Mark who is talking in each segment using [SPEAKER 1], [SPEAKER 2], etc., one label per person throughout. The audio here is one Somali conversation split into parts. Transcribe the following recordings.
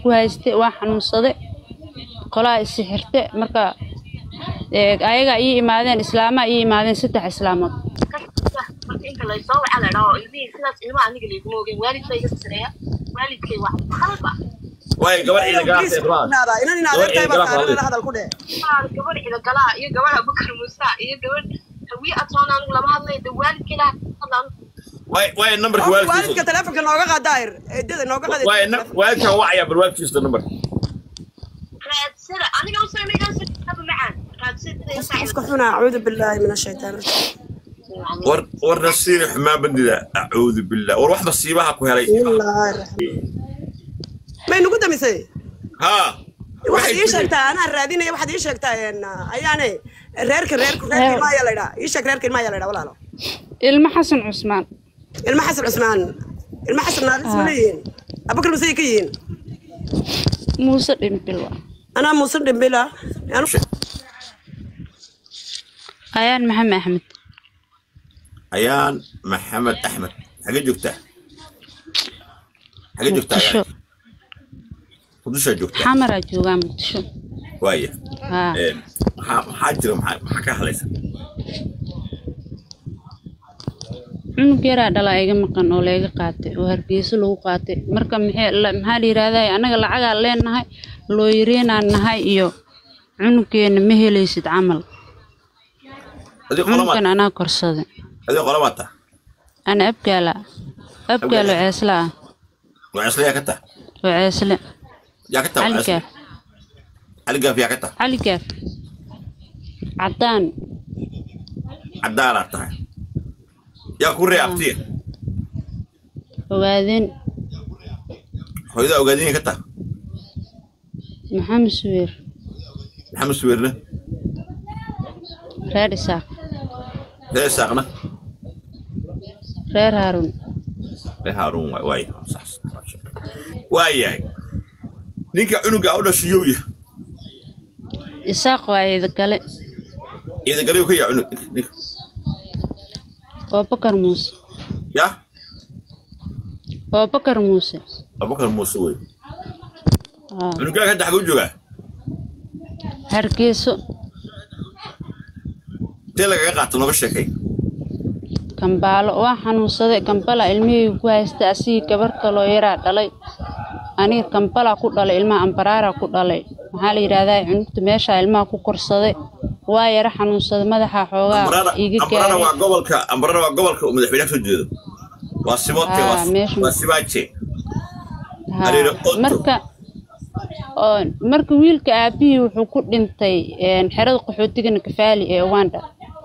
[SPEAKER 1] ku haystay waa xanuunsaday qolaa isi xirte marka ee, ayagaa ii imaadeen islaamaa ii imaadeen saddex islaamood
[SPEAKER 2] marka inta laysoo waxa la dhaho ilmihii sidaas ilmaha aniga layguma ogeyn waalidka iga sareeya waalidkay wax khalada
[SPEAKER 3] waayo gabar ciidan galaasay rabaa
[SPEAKER 4] inan in adeertahay baa kaalana hadal ku dheh
[SPEAKER 2] gabadh ida galaa iyo gabadh abukar musa iyo gabadh hawiye atoon anigu lama hadlayo de waalidkay la hadlaan
[SPEAKER 3] waayo waayo nambarka
[SPEAKER 4] waalidka
[SPEAKER 3] waalidkiisa
[SPEAKER 4] telefonka nooga qaad daahir eedada nooga qaad
[SPEAKER 3] waayo na- waalidkan wacaya bal waalidkiisa nambarka
[SPEAKER 2] raadsada aniga u soo meegaan sababa macaan raadsada
[SPEAKER 4] qofka xuna acuudu billaahi min ashaytaan
[SPEAKER 3] war war nasiiri xumaan bandida acuudu billah war wax masiibaha ku helay
[SPEAKER 4] bismillaahi raxmaan may nugu damisay
[SPEAKER 3] haa
[SPEAKER 4] waxaad ii sheegtaa anaa raadinaya waxaad ii sheegtaa een, ayaane reerka reerka reerka ilma ayaa la idhaa ii sheeg reerka ilma ayaa la idhaa walaalo
[SPEAKER 1] ilmo xasan cusmaan
[SPEAKER 4] ilma xasan cusmaan ilma xasan naaris ma leeyihiin abakar masay ka yihiin
[SPEAKER 1] muuse dhimbil waa
[SPEAKER 4] anaa muuse dhimbila anu
[SPEAKER 1] ayaan maxamed axmed
[SPEAKER 3] ayaan maxamed axmed xagee joogtaa xagee joogtaa
[SPEAKER 1] muqdisho
[SPEAKER 3] ayaan qudushaa joogtaa
[SPEAKER 1] xamaraa joogaa muqdisho
[SPEAKER 3] waaya
[SPEAKER 1] haa
[SPEAKER 3] Een, maxaa maxaa jira maxaa maxaa ka hadlaysa
[SPEAKER 1] cunug yaraa dhalaa iga maqan oo layga qaatay oo hargeyso lagu qaatay marka maxay la- maxaa la yidhahdaa anaga lacagaa leenahay looyareenaan nahay iyo cunugeena ma helaysid camal
[SPEAKER 3] adii
[SPEAKER 1] cunugan
[SPEAKER 3] qolamaad
[SPEAKER 1] anaa korsaday
[SPEAKER 3] adii qolamaad taa
[SPEAKER 1] ana abgaala abgaalo ceesla ah
[SPEAKER 3] waceesle yaa ka taa
[SPEAKER 1] oo ceesle
[SPEAKER 3] yaa ka taa
[SPEAKER 1] cali
[SPEAKER 3] waceesle
[SPEAKER 1] gaaf
[SPEAKER 3] cali gaaf yaa ka taa
[SPEAKER 1] cali gaaf caddaan
[SPEAKER 3] caddaanaad tahay yaa ku ree abtiya
[SPEAKER 1] ogaadeen
[SPEAKER 3] hooyada ogaadinay ka taa
[SPEAKER 1] maxamed suweer
[SPEAKER 3] maxamed suweerna
[SPEAKER 1] reer isaaq
[SPEAKER 3] ree saaqna
[SPEAKER 1] reer haaruun
[SPEAKER 3] ree haaruun waay waay sax waayahay ninka cunuga u dhashay yow yahay
[SPEAKER 1] isaaq waa idagale
[SPEAKER 3] ciidagalayu ka yaa cunug ninka
[SPEAKER 1] oo bakar muuse
[SPEAKER 3] yaa
[SPEAKER 1] oo bakar muuse
[SPEAKER 3] abubakar muuse wey
[SPEAKER 1] aa
[SPEAKER 3] cunugaaga hadda xaguu joogaa
[SPEAKER 1] hargeyso
[SPEAKER 3] intee lagaga qaato nooga sheekay
[SPEAKER 1] kambaalo waa xanuunsaday kambala ilmihii ku haysta asigii gabar kaloo yaraa dhalay aniga kambalaa ku dhalay ilmaha ambaraaraa ku dhalay maxaa la yidhahdaa cunugta meeshaa ilmaha ku korsaday waa yara xanuunsaday madaxa xoogaa
[SPEAKER 3] ambarana
[SPEAKER 1] iiga
[SPEAKER 3] ambarana
[SPEAKER 1] gaaray
[SPEAKER 3] waa gobolka ambarana waa gobolka uu madaxweynaha soo jeedo waa siboodke
[SPEAKER 1] Ah,
[SPEAKER 3] waa
[SPEAKER 1] meesha-
[SPEAKER 3] waa sibaaje
[SPEAKER 1] Haa,
[SPEAKER 3] Ariiro Otto.
[SPEAKER 1] marka oo marka wiilka aabihii wuxuu ku dhintay een, xerada qaxootiga nakafaali ee uganda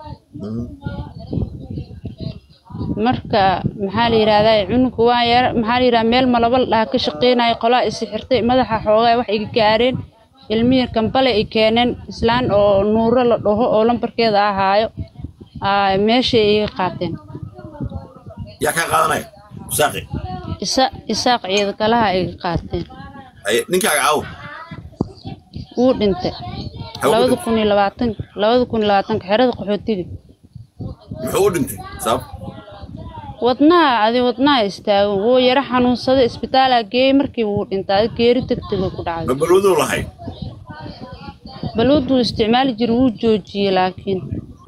[SPEAKER 1] marka maxaa la yidhahdaa cunuga waa yar maxaa la yidhahdaa meel malaba la dhaha ka shaqeynaya qolaa isi xirtay madaxa xoogaa wax iga gaareen ilmihii kambale ay keeneen islaan oo nuuro la dhaho oo lambarkeeda ahaayo aa, meeshay iga qaateen
[SPEAKER 3] yaa kaa qaadanaya saaqi
[SPEAKER 1] isa isaaq ciidakalaha iga qaateen
[SPEAKER 3] Haye, ninkaaga caawo
[SPEAKER 1] wuu dhintay
[SPEAKER 3] Hawo
[SPEAKER 1] labada
[SPEAKER 3] dhintay.
[SPEAKER 1] kun iyo labaatan labada kun iyo labaatanka xerada qaxootiga
[SPEAKER 3] muxuu u dhintay sabab
[SPEAKER 1] wadnaha adi wadnaha istaago wuu yaro xanuunsaday isbitaalaa geeyey markii wuu dhintay adi geeri degdega ku dhacday
[SPEAKER 3] ma balwaduu lahay
[SPEAKER 1] balwaduu isticmaali jiray wuu joojiyey laakiin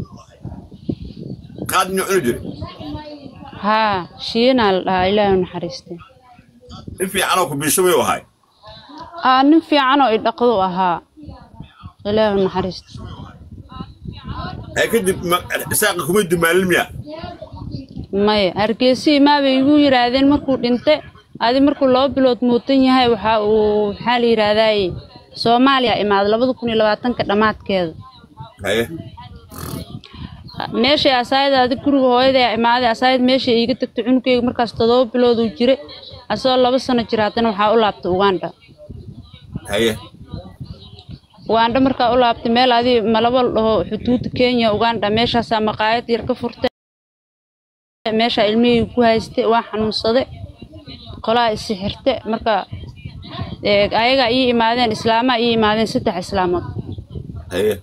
[SPEAKER 3] qaad inuu cuni jiray
[SPEAKER 1] haa shiinaa la dhahaa ilaahay u naxariistay
[SPEAKER 3] in fiicanoo ku biisho way u ahay
[SPEAKER 1] aa nin fiicanoo idhaqdu ahaa ilaahay u naxariistay
[SPEAKER 3] ee kadib ma- saaqi kumay dumaalin miya
[SPEAKER 1] maya hargeysa maabay igu yidhaahdeen markuu dhintay adi markuu laba bilood muutan yahay waxa uu maxaa la yidhaahdaay soomaaliya imaaday labada kun iyo labaatanka dhammaadkeeda
[SPEAKER 3] haye
[SPEAKER 1] meeshay asaayada adi guriga hooyaday imaaday asaayad meeshay iiga tagtay cunugeyga markaas todoba bilood uu jiray asagoo laba sano jira haddana waxaa u laabtay uganda
[SPEAKER 3] haye
[SPEAKER 1] uganda markaa u laabtay meel adi malabo la dhaho xuduudda kenya uganda meeshaasaa maqaayad yar ka furtay meeshaa ilmihii ku haystay waa xanuunsaday qolaa isi xirte marka ee, ayagaa ii imaadeen islaamaa ii imaadeen saddex islaamood
[SPEAKER 3] haye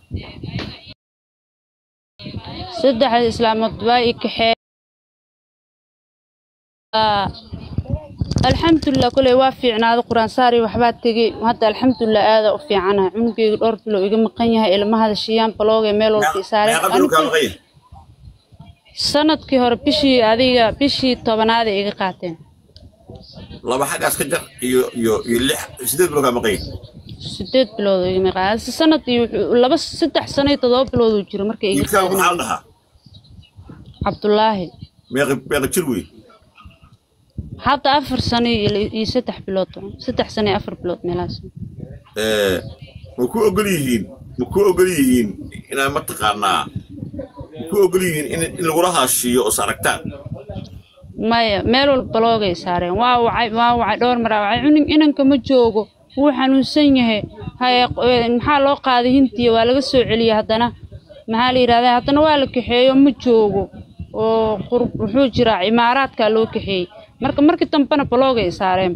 [SPEAKER 1] saddexda islaamood waa i kaxee alxamdulilah koley waa fiicnaaday qur-aan saari waxbaa tegey hadda alxamdulilah aada u fiicanahay cunugeyga dhowr bilo iga maqan yahay ilmahada shiyaan balooge meel walba isaareen
[SPEAKER 3] meeqa bilow kaa maqan yahay
[SPEAKER 1] sanadkii hore bishii adiga bishii tobanaada iga qaateen
[SPEAKER 3] laba xaggaas ka jar iyo iyo iyo lix sideed bilow kaa maqan yahay
[SPEAKER 1] sideed bilood iga maqan sanadkii wuxuu- laba saddex sano iyo toddoba bilood uu jiro markay iga
[SPEAKER 3] wiilkaaga maxaa la
[SPEAKER 1] qaadan
[SPEAKER 3] dhahaa
[SPEAKER 1] cabdulaahi
[SPEAKER 3] meeqa meeqa jir wey
[SPEAKER 1] hadda afar sano iyo iyo saddex bilood saddex sano iyo afar bilood meelahaas
[SPEAKER 3] Eh, ma ku ogol yihiin ma ku ogol yihiin inaa mataqaanaa ma ku ogol yihiin in, in lagula haashiiyo oo is aragtaan
[SPEAKER 1] maya meel walba baloogay saareen waa wacay waa wacay dhowr mar aa wacay cunug inanka ma joogo wuu xanuunsan yahay haye eh, maxaa loo qaaday hintiya waa laga soo celiyey haddana maxaa la yidhahdaa haddana waa la kaxeeyo ma joogo oo qur wuxuu jiraa imaaraadkaa loo kaxeeyey marka markii dambena baloogay saareen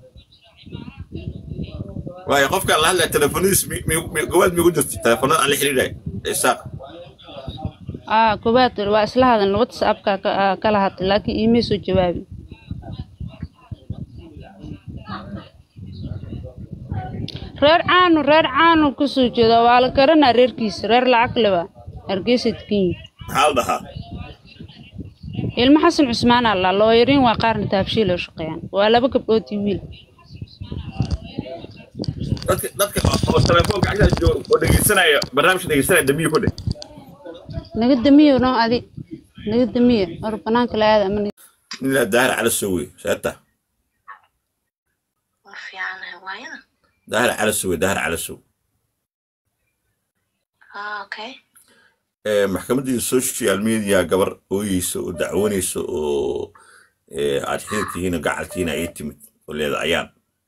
[SPEAKER 3] waayo qofkaan la hadlaya telefonadiis mi- mi- mi- gawaad migu jirta telefonada aan la xiriiray isaaq
[SPEAKER 1] aa koowaad waa isla hadalna whatsappka ka- aa kala hadlay laakiin iimay soo jawaabi reer caanu reer caanu kasoo jeeda waa la garanaa reerkiisa reer lacag leba hargeysa degan
[SPEAKER 3] maxaa la dhahaa
[SPEAKER 1] ilmo xasan cusmaan alla looyariin waa qaarna taabshiil oo shaqeeyaan waa laba gabdhood iyo wiil
[SPEAKER 3] dadka dadka oo telefoonka agtaas jooga oo dhegeysanaya barnaamijka dhegeysanaya dambiyo ku dheh
[SPEAKER 1] naga damiyo no adi naga damiyo hor banaanka la aada ama naga-
[SPEAKER 3] ninaa daahir cala soo wey seeta
[SPEAKER 2] waa fiicanahay waayada
[SPEAKER 3] daahir cala soo wey daahir cala soo
[SPEAKER 2] ah okay
[SPEAKER 3] Eh, maxkamaddii social media gabar ooyeysa oo dacwanaysa oo eh, aad xiriirkihiina gacalkiina ay timid oo leeda ayaan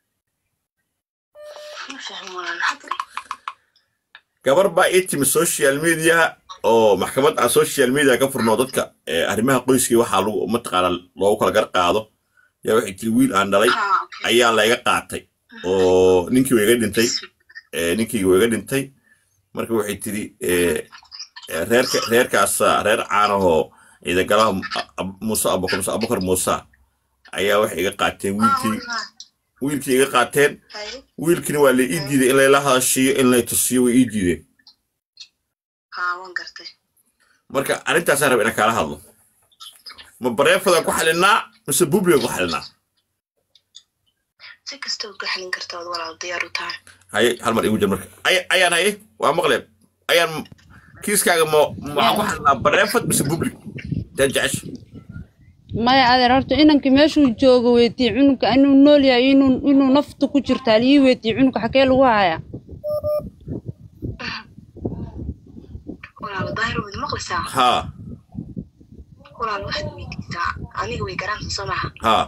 [SPEAKER 2] ma fahmi walaan hadri
[SPEAKER 3] gabar baa ii timid social media oo maxkamad aan social media ka furno dadka eh, arrimaha qoyskii waxaa lagu mataqaana loogu kala gar qaado yaa waxay tiri wiil aan dhalay
[SPEAKER 2] ah okay
[SPEAKER 3] ayaa layga qaatay oo ninkii waa iga dhintay eh, ninkii waa iga dhintay marka waxay tiri eh, eh, reerka reerkaasa reer caanahoo ciidagalaha muuse abukar muuse abukar muuse ayaa waxay iga qaateen wiilkii wiilkii iga qaateen wiilkiina waa la ii diiday in layla hadashiyo in lay tusiyo way ii diideen
[SPEAKER 2] haa waan gartay
[SPEAKER 3] marka arrintaasaan raba inaan kaala hadlo ma bareefadaan ku xalinaa mise bubligan ku xalinaa
[SPEAKER 2] si kasta ood ku xalin karta ood walaal diyaar u tahay
[SPEAKER 3] haye hal mar igu jir marka Ay- ayaan haye waa maqleen ayaan kiiskaaga ma waxaan ku xalinaa bareefad mise bublig taan jecesha
[SPEAKER 1] maya adeer horta inanka meeshuu joogo weydii cunuga inuu nool yahay inuu inuu naftu ku jirtaa lii weydii cunuga xagee lagu hayaa
[SPEAKER 2] walaal daahir waad maqlaysaa
[SPEAKER 3] haa
[SPEAKER 2] walaal waxaad weydiisaa aniga way garaanta soo maha
[SPEAKER 3] haa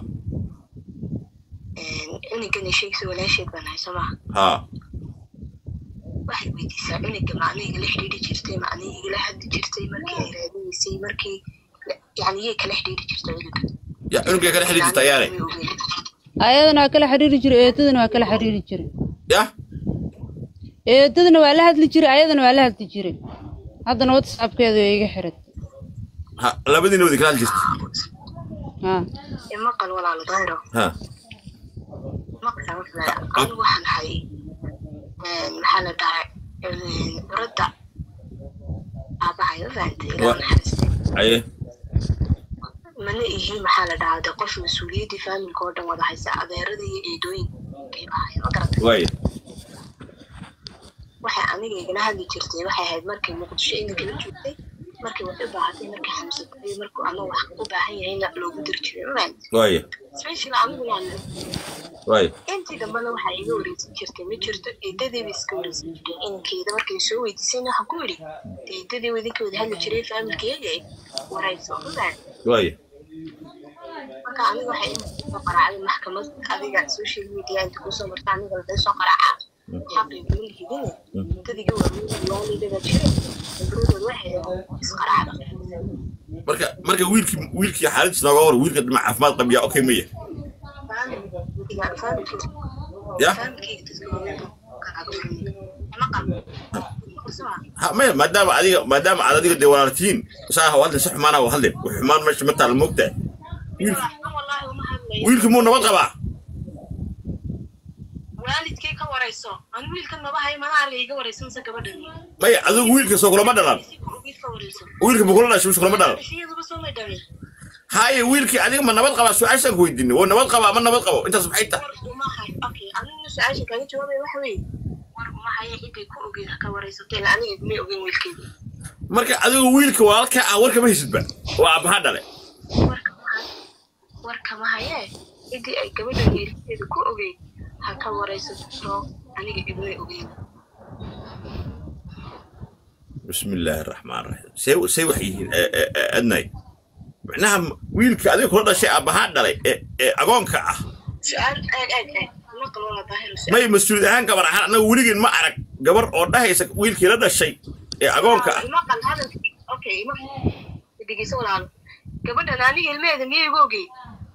[SPEAKER 2] cunugana sheegsa walaasheed baan nahay soo maha
[SPEAKER 3] haa
[SPEAKER 2] waxaad weydiisaa cunuga ma aniga la xidhiidhi jirtay ma aniga igala hadli jirtay markii ay raadinaysay markii yani yay kala xidhiidhi jirtay cunuga
[SPEAKER 3] ya cunugay kala xidhiir jirta ayaane
[SPEAKER 2] Way ogeyd.
[SPEAKER 1] ayadana waa kala xiriiri jiray eedadana waa kala xiriiri jiray
[SPEAKER 3] ya
[SPEAKER 1] eedadana waa la hadli jiray ayadana waa la hadli jiray haddana whatsappkeedu way iga xiratay
[SPEAKER 3] ha labadiina wadi kala hadli jirta
[SPEAKER 1] haa
[SPEAKER 2] Ee, maqal walaalo daahiro
[SPEAKER 3] ha
[SPEAKER 2] maqal anigu waxaan ahay maxaa la dhahay curadda aabahay ma fahantay ilaa
[SPEAKER 3] Wa-
[SPEAKER 2] naxariistay
[SPEAKER 3] haye
[SPEAKER 2] mana ihi maxaa la dhahaa de qof mas-uuliyaddii faamilka oo dhan wada haysa adeeradii iyo eedooyinkay ahay ma garatay
[SPEAKER 3] waaye
[SPEAKER 2] waxay aniga igala hadli jirtay waxay ahayd markay muqdisho ina kala joogtay markay wax u baahatay markay xamsatay markuu ama wax u baahan yahayna loogu diri jiray ma fahantay
[SPEAKER 3] waaye
[SPEAKER 2] special anigu waan
[SPEAKER 3] waaye
[SPEAKER 2] intii dambena waxaa iga wareysan jirtay ma jirto eedadiiba iska wareysan jirtay inankeeda markay soo weydiisayna waxaan ku idhi eedadii idinka wada hadli jiray faamilkeega warayso ma fahantay
[SPEAKER 3] waaye
[SPEAKER 2] marka aniga waxay soo qaraacday maxkamad adiga social media inta kusoo marta aniga laga soo qaraaca xaqii kuma lihidine dadiga waalidada jira gabdhadood waxay isqaraacda
[SPEAKER 3] marka marka wiilkii wiilkii xaaladdiis nooga war wiilka dhinac caafimaad qabiya okay maya ya ha maya maadaama adiga maadaama aad adiga dee walaaltihiin saa ha hadlin si xumaana ha hadlin wax xumaan meesha ma taala moogtahay wiilki wiilki muu nabad qabaa
[SPEAKER 2] warayso anu wiilkan maba hayo manaha la iga warayso mise gabadhan
[SPEAKER 3] maya adigu wiilka soo kulama dhalan
[SPEAKER 2] si ku ogeyd ka warayso
[SPEAKER 3] wiilka ma kula dhashay mise kulama dhalan
[SPEAKER 2] iyaduba soo may dhalin
[SPEAKER 3] haye wiilkii adiga ma nabad qabaa su-aashaan ku weydiinay oo nabad qabaa ma nabad qabo intaas maxay tahay
[SPEAKER 2] war uma hayo okay aniguna su-aasha kaaga jawaabaya waxa weeye war uma hayo intay ku ogeyd ha ka waraysato ila aniga igumay ogeyn wiilkeeda
[SPEAKER 3] marka adigu wiilka walaalka ah warka ma haysidba waa abaha dhale
[SPEAKER 2] warka ma warka ma hayee intii ay gabadhan wiilkeeda ku ogeyd ha ka waraysato aniga igumay ogeyn
[SPEAKER 3] بسم الله الرحمن الرحيم سي سي وحيين أدناي معناها ويلك هذيك كل شيء أبها دلي أقونك أه
[SPEAKER 2] su-aal eeg eeg eeg naqal wala daahir su-aal
[SPEAKER 3] ما يمسؤول أهان كبر أنا أنا ولقين ما أعرف قبر أو ده يسك ويلك هذا الشيء أقونك أه
[SPEAKER 2] maqal hadalkii okay ma dhegeyso walaalo gabadhan aniga ilmeheeda miyay igu ogey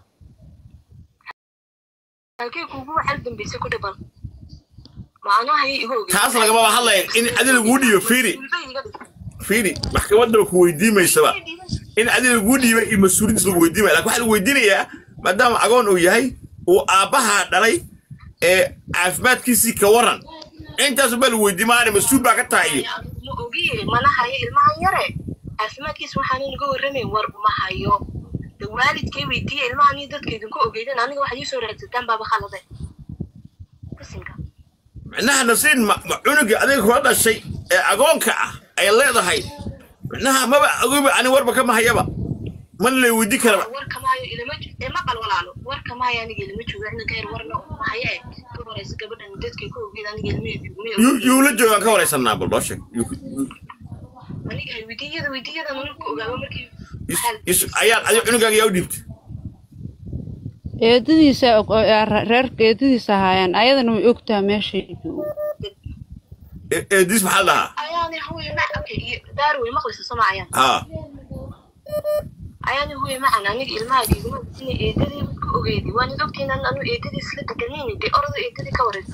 [SPEAKER 2] halkay kuugu waxal dambaysa ku dhiban macnahayay igu ogey
[SPEAKER 3] taas lagama hadlayn in adil lagu dhiibo fiiri fiiri maxkamadda ku weydiimaysaba in adil lagu dhiibay iyo mas-uuliyiinta lagu weydiimaya laakiin waxaa lagu weydiinayaa maadaama agoon uu yahay uu aabbaha dhalay ee caafimaadkiisii ka waran intaas baa lagu weydiimaana mas-uul baa ka tahay iyo
[SPEAKER 2] ma ogiye mana hayo ilmahan yare caafimaadkiisa waxaan inaga warramayn war uma hayo de waalidkay weydiiya ilmahan iyo dadka idinku ogeydan aniga waxaad ii soo raadsataan baaba khaladay bisinka
[SPEAKER 3] micnaha nasiin ma ma cunuga adiga kula dhashay ee agoonka ah ay leedahay micnaha maba ogiba ani warba kama hayaba mana lay weydii karaba
[SPEAKER 2] warka maayo ilama ee maqal walaalo warka maayo aniga ilama joogo ina ka yar warna uma hayo ee ka waraysa gabadhan dadkay ku ogeyd aniga ilmaheeda igumay
[SPEAKER 3] yuu
[SPEAKER 2] ogeyn
[SPEAKER 3] yuu la joogaan ka waraysanaa bal noo sheeg Yuu- yuu-
[SPEAKER 2] aniga weydiyada weydiyada mana ku ogaaba markii
[SPEAKER 3] is- is- ayaad adiga cunugaaga yaa u dhiibtay
[SPEAKER 1] eedadiisa og- oo- ee re- reerka eedadiisa ahaayeen ayadana way ogtaha meeshay joogo
[SPEAKER 3] Ee- eedis maxaa la dhahaa
[SPEAKER 2] ayaani huya ma okay iyo daar way maqlaysa sama ayaan
[SPEAKER 3] haa
[SPEAKER 2] ayaani huya macan aniga ilmahaaga iguma ina eedadii ku ogeydi waan id ogtiin anu eedadii isla deganayni dee orada eedadii ka warayso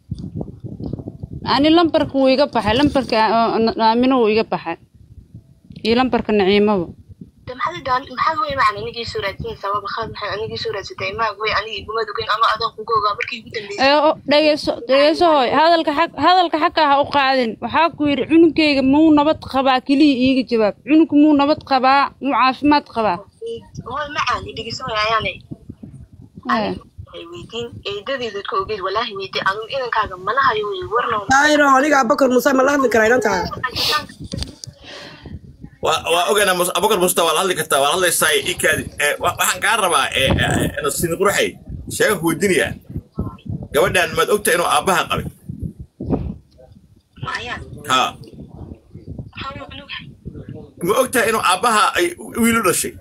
[SPEAKER 1] ani lambarka wuu iga baxay lambarka oo- oo- aamino wuu iga baxay iyo lambarka naciimaba
[SPEAKER 2] de maxaad idaan maxaad huya macan anigii soo raadsanaysaa waa bakhaad maxay anigii soo raadsatay ilmahaaga way aniga iguma dogeyn ano adaan kuga ogaa markii igu dambeysay
[SPEAKER 1] ee o- dhegeyso dhegeyso hooy hadalka xag hadalka xagga ha u qaadin waxaa ku yidhi cunugkayga muu nabad qabaa keliya iiga jawaab cunugku muu nabad qabaa muu caafimaad qabaa
[SPEAKER 2] hooy macan idhigiso way ayaanay
[SPEAKER 1] Ee.
[SPEAKER 2] ay weydiin eedadeedad ka ogeyd walaahi weydii anu inankaaga mana hayo wey warna
[SPEAKER 4] daahiro aniga abakar muuse ma la hadli karaa inantaa
[SPEAKER 3] waa waa ogaynaa mus- abubakar musta waa la hadli kartaa waa la hadlaysaa ikaadi ee, wa- waxaan kaa rabaa ee, ee, nasiin qurxay sheega ku weydiinayaa gabadhan maad ogtahay inuu aabbaha qabay
[SPEAKER 2] ma ayaan
[SPEAKER 3] haa
[SPEAKER 2] maxaa uu cunugahay
[SPEAKER 3] ma ogtahay inuu aabbaha ay wiil u dhashay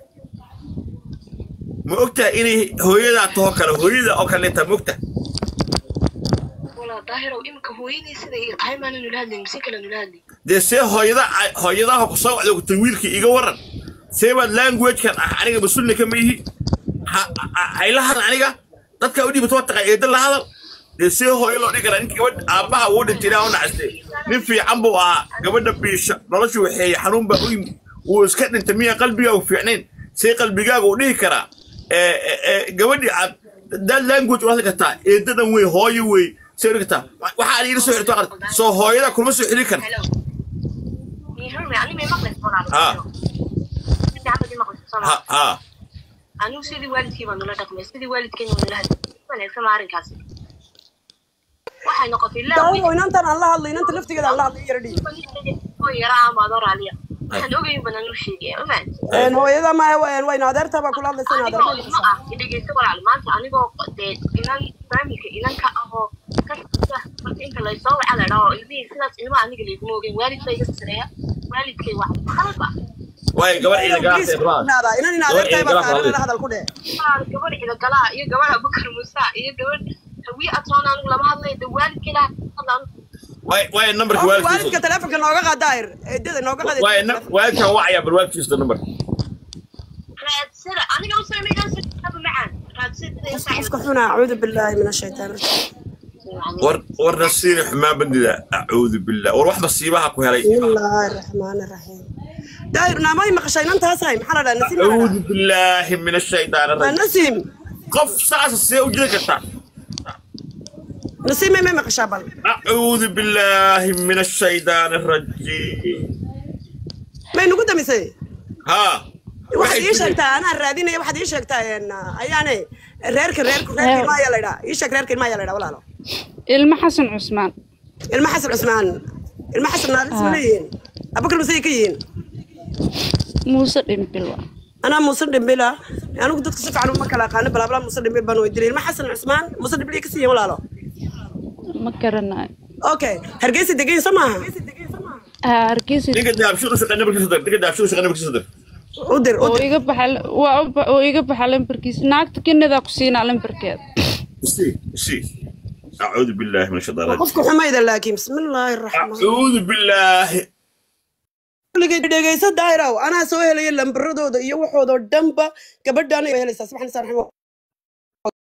[SPEAKER 3] ma ogtahay inay hooyadaa taho kale hooyada oo kaleeta ma ogtahay
[SPEAKER 2] walaa daahirow imika hooyadii sida ay tahay maana nula hadlayn mise kale nula hadlayn
[SPEAKER 3] dee see hooyada hooyadaha ku soo wacda kutay wiilkii iga waran see baad languagekan ah aniga mas-uulna kama ihi ha- ha- hayla hadal aniga dadka u dhibato wataqaa eeda la hadal dee see hooyo loo dhigi karaa ninka gabadha aabbaha wuu dhintay ilaa u nacaste nin fiican buu ahaa gabadha biisha noloshu waxeeye xanuun baa u yimi wuu iska dhintay miya qalbigaagu fiicnayn see qalbigaaga u dhihi karaa ee, ee, ee, gabadhii aad dad language u hadli kartaa eedadan wey hooyo wey see u dhigi kartaa waxaa ila soo xirto aqal soo hooyada kulma soo xiri karta
[SPEAKER 2] hello mihurme ani may maqlaysa walaalo
[SPEAKER 3] Ah.
[SPEAKER 2] si fiican baad ii maqlaysa soo
[SPEAKER 3] ha
[SPEAKER 2] ma
[SPEAKER 3] ha
[SPEAKER 2] anigu sidii waalidkii baa nula dhaqmay sidii waalidkeena waa nula hadlay wanaagsan ma arrinkaasi waxay noqotay laa
[SPEAKER 4] daahiro inantan aan la hadlo inanta laftigeeda aan la hadlo yara dhiib
[SPEAKER 2] oo yara amaadoo raaliya waxaan ogayn badan u sheegaya omaan
[SPEAKER 4] Een, hooyada ma wayna adeerta baa kula hadlaysa in adeer
[SPEAKER 2] anigoo ilmo ah dhegeysta walaal maanta anigoo dee inan faamilka inanka ahoo ka marka inta laysoo waca la dhaho ilmihii sidaas ilma aniga layguma ogeyn waalid baa iga sareeya waalidkay wax khalad ah
[SPEAKER 3] waayo gabadh ciida galaasay rabaa
[SPEAKER 4] inan in adeertahay baa saaran hadal ku dheh
[SPEAKER 2] Walaal, gabadh cidagalaa iyo gabadh abukar musa iyo gabadh hawiye atroon anigu lama hadlayo de waalidkay laha hadlaan
[SPEAKER 3] waayo waayo nambarka
[SPEAKER 4] waalidka
[SPEAKER 3] waalidkiisa
[SPEAKER 4] telefonka nooga qaad daahir eedada nooga qaad
[SPEAKER 3] waayo na- waalidkan wacaya bal waalidkiisa nambarka
[SPEAKER 2] raadsada aniga u soo meegaan sabab macaan raadsada
[SPEAKER 4] qofka xuna acuudu billaahi min ashaytaan
[SPEAKER 3] war war nasiini xumaan bandida acuudu billah war wax masiibaha ku helay
[SPEAKER 4] bismillaahi raxmaani raxiim daahir naamay maqashay inantaasahay maxaa la dhaha nasiim
[SPEAKER 3] acuudu billaahi min ashaytaan
[SPEAKER 4] waa
[SPEAKER 3] arajim
[SPEAKER 4] nasiim
[SPEAKER 3] qof saasa see u jiri kartaa
[SPEAKER 4] nasiib may may maqashaa bal
[SPEAKER 3] acuudu billaahi min ashaydaani arajiim
[SPEAKER 4] may nugu damisay
[SPEAKER 3] haa
[SPEAKER 4] waxaad ii sheegtaa anaa raadinaya waxaad ii sheegtaa een, ayaane reerka reerku reerka ilma ayaa la idhaa ii sheeg reerka ilma ayaa la idhaa walaalo
[SPEAKER 1] ilmo xasan cusmaan
[SPEAKER 4] ilma xasan cusmaan ilma xasan naalis ma leeyihiin abakar masay ka yihiin
[SPEAKER 1] muuse dhimbil waa
[SPEAKER 4] anaa muuse dhimbila anigu dadka si fiican uma kala aqaano balaabala muuse dhimbil baan weydiinay ilma xasan cusmaan muuse dhimbil ka siiyan walaalo
[SPEAKER 1] ma garanayo
[SPEAKER 4] okay hargeysa degayn soo maaha
[SPEAKER 1] haa hargeysa
[SPEAKER 3] ninka daabshiru shaqay nabarkiisa dar ninka daabshiru shaqay nabarkiisa dar
[SPEAKER 4] u dir u
[SPEAKER 1] oo
[SPEAKER 4] dir
[SPEAKER 1] iga baxa waa u ba- oo iga baxa lambarkiisa naagta kinadaa ku siinaa lambarkeeda
[SPEAKER 3] isii isii acuudu billaahi min ashaydaani arajiim
[SPEAKER 4] qofku xumayda laakiin bismillaahi raxmaan
[SPEAKER 3] acuudu billaahi
[SPEAKER 4] kuligay dhegeyso daairaw anaa soo helaya lambaradooda iyo waxoodoo dhanba gabadhaan helaysaa subxana saan raximo